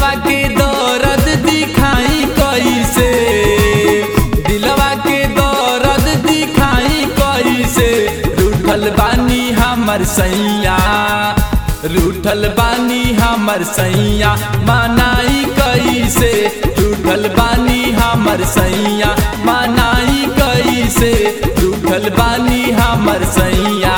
दिलवा के दर्द दिखाई कैसे दिलवा के दर्द दिखाई कैसे रूठल बानी हमर सैया रूठल बानी हमर सैया मनाई कैसे रूठल बानी हमर सैया मनाई कैसे रूठल बानी हमर सैया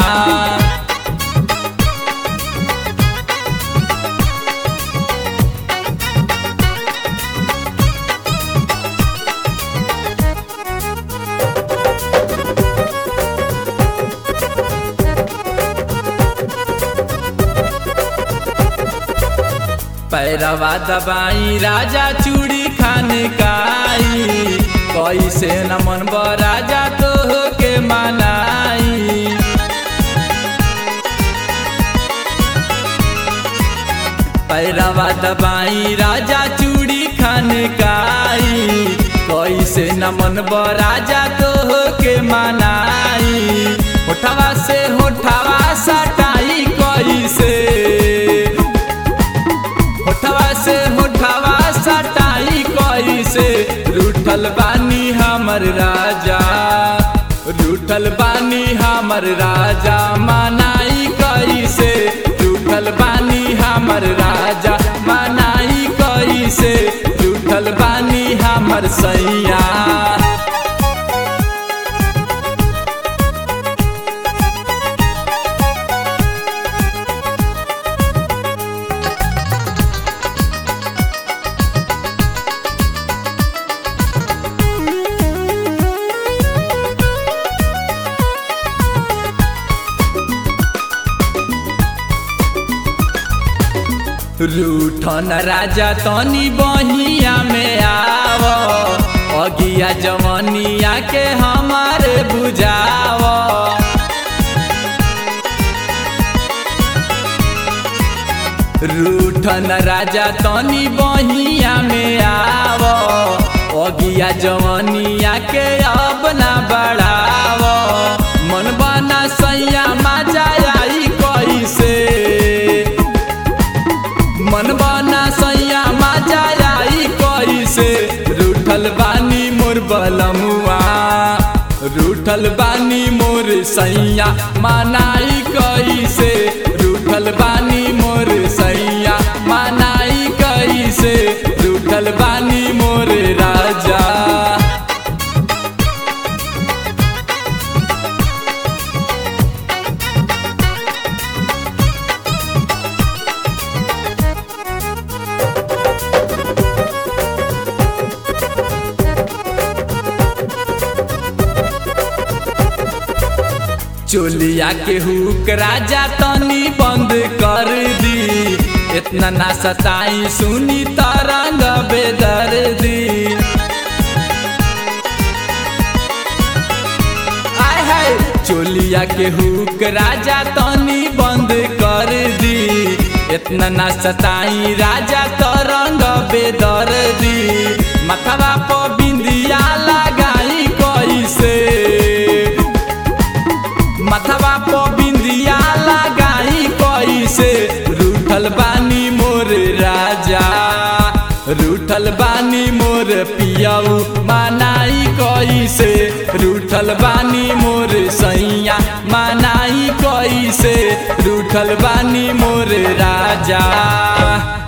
पैरवा दबाई राजा चूड़ी खान काई कैसे न मन राजा तो के मनाई पैरवा दबाई राजा चूड़ी खान काई कैसे न मन राजा तो के मनाई होठवा से होठवा सटाई कैसे होठवा से होठवा सटाई कैसे रूठल बानी हमर राजा रूठल बानी हमर राजा मनाई कैसे रूठल बानी हमर राजा मनाई कैसे रूठल बानी हमर सैया रूठन राजा तनी बहिया में आव अगिया जवनिया के हमारे बुझाव रूठन राजा तनी बहिया में आव अगिया जवनिया के अब ना बढ़ाव मन बना सैया मजा आई कैसे मन बना सैया मजा आई कैसे रूठल बानी मोर बलमुआ रूठल बानी मोर सैया मनाई कैसे रूठल बानी मोर सैया मनाई कैसे रूठल बानी मोर राजा चोलिया के हुक राजा तनी बंद कर दी इतना ना सताई सुनी तरंग बेदर दी आय हाय चोलिया के हुक राजा तनी बंद कर दी इतना ना सताई राजा तरंग बेदर दी मथवा पर बिंदिया लगाई कैसे मथवा पर बिंदिया लगाई कैसे रूठल बानी मोर राजा रूठल बानी मोर पियाऊ मनाई कैसे रूठल बानी मोर सैया मनाई कैसे रूठल बानी मोर राजा